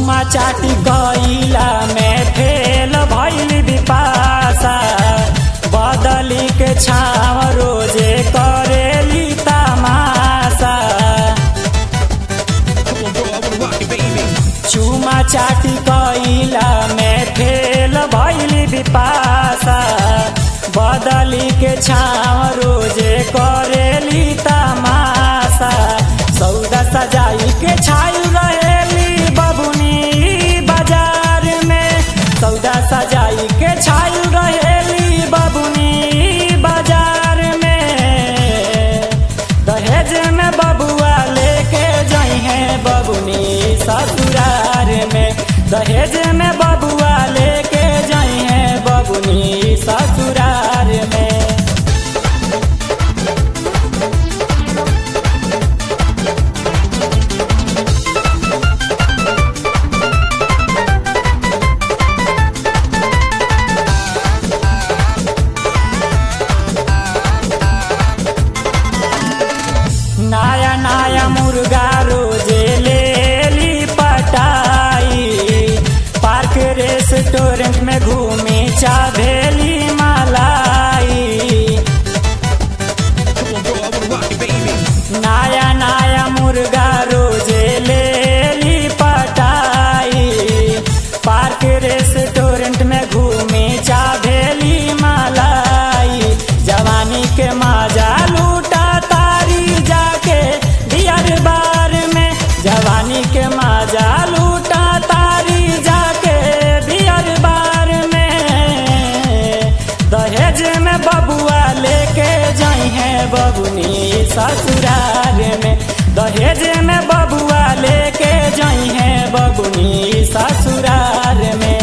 चुमा चाटी गईला में फेल भइल विपासा बदली के छाव रोजे करेली तमाशा Come on, girl, I wanna rock it, baby. चुमा चाटी गईला में फेल भइल विपासा बदली के छाव रोजे करेली तमाशा सौदा सजाई के छाई रहेली बबुनी बाजार में सौदा सजाई के छाई रहेली बबुनी बाजार में दहेज में बबुआ लेके जाई है बबुनी ससुरार में दहेज में बबुआ लेके जाई है बबुनी ससुरार में नया नया मुर्गा रोजे ले ली पटाई पार्क रेस्टोरेंट में घूमी चाभेली मलाई Come on, girl, I wanna rock it, baby. नया नया मुर्गा रोजे ले ली पटाई पार्क रेस्टोरेंट में घूमी चाभेली मलाई जवानी के मजा लूटा तारी जाके बियर बार में जवानी के मजा लूटा तारी जाके बियर बार में दहेज में बबुआ लेके जाई है बबुनी ससुरार में दहेज में बबुआ लेके जाई है बबुनी ससुरार में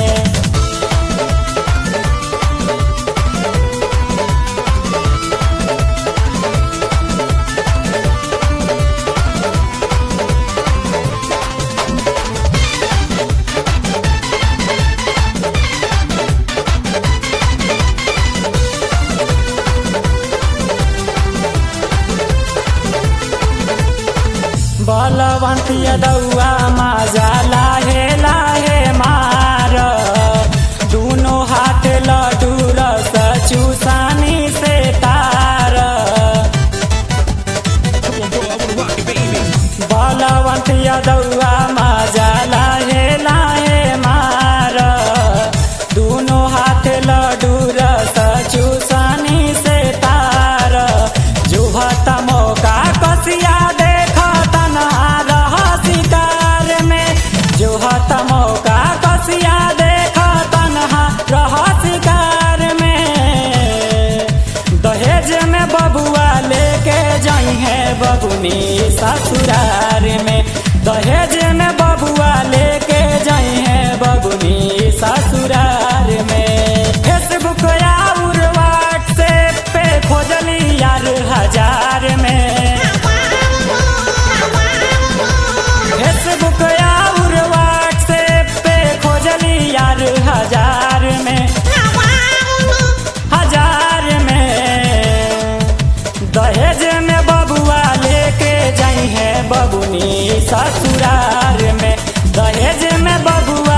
बलवंत यदौआ माजा लाहे लाहे मार दुनो हाथ लड्डू रस चूसानी से तार Come on, girl, I wanna rock it, baby. Balwant यदौआ माजा लाहे लाहे मार दुनो हाथ लड्डू रस चूसानी से तार जुहत मौका कसिया देख तना रह शिकार में जुहत मौका कसिया देख तनहा रह शिकार में दहेज में बबुआ लेके जाई है बबुनी ससुरार में दहेज में बबुआ लेके जाई है बबुनी ससुरार में फेसबुक और व्हाट्सएप पे खोजली यार हजार में फेसबुक और व्हाट्सएप पे खोजली यार हजार में हजार में दहेज में बबुआ लेके जाई है बबुनी ससुरार में दहेज में बबुआ